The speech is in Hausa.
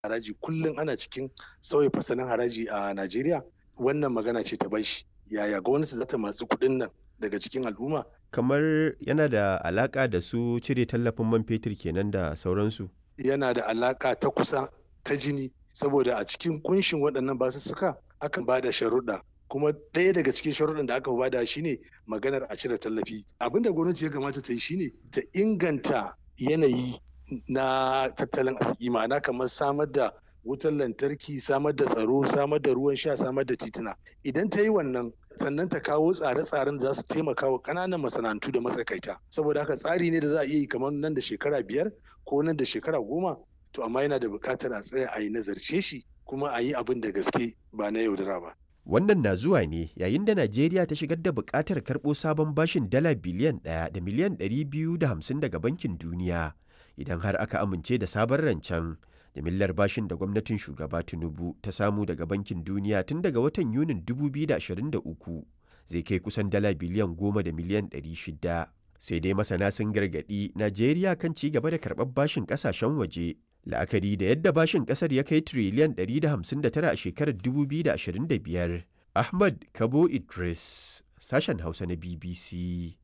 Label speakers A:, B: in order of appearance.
A: haraji kullum ana cikin sauya fasalin haraji a Najeriya wannan magana ce ta bashi yaya gwamnati za ta matsi kuɗin nan daga cikin al'umma
B: kamar yana da alaka da su cire tallafin man fetur kenan da sauransu
A: yana da alaka ta kusa ta jini saboda a cikin kunshin waɗannan basussuka akan ba da sharuɗa kuma ɗaya daga cikin sharuɗan da aka bada shine maganar a cire tallafi abin da gwamnati ya kamata ta yi shine ta inganta yanayi na tattalin arziki ma'ana kamar samar da wutar lantarki samar da tsaro samar da ruwan sha samar da tituna idan ta yi wannan sannan ta kawo tsare-tsaren da za su taimaka wa ƙananan masana'antu da matsakaita saboda haka tsari ne da za a iya yi kamar nan da shekara biyar ko nan da shekara goma to amma yana da buƙatar a tsaya a yi nazarce shi kuma a yi abin da gaske ba na yaudara ba
B: Wannan na zuwa ne yayin da Najeriya ta shigar da buƙatar karɓo sabon bashin dala biliyan ɗaya da miliyan ɗari biyu da hamsin daga Bankin Duniya idan har aka amince da sabon rancen. Jimillar bashin da gwamnatin shugaba Tinubu ta samu daga Bankin Duniya tun daga watan Yunin 2023 zai kai kusan dala biliyan goma da miliyan ɗari shida. Sai dai masana sun gargaɗi Najeriya kan ci gaba da karɓar bashin ƙasashen waje la'akari da yadda bashin kasar ya kai tiriliyan 159 a shekarar 2025 ahmad kabo idris sashen hausa na bbc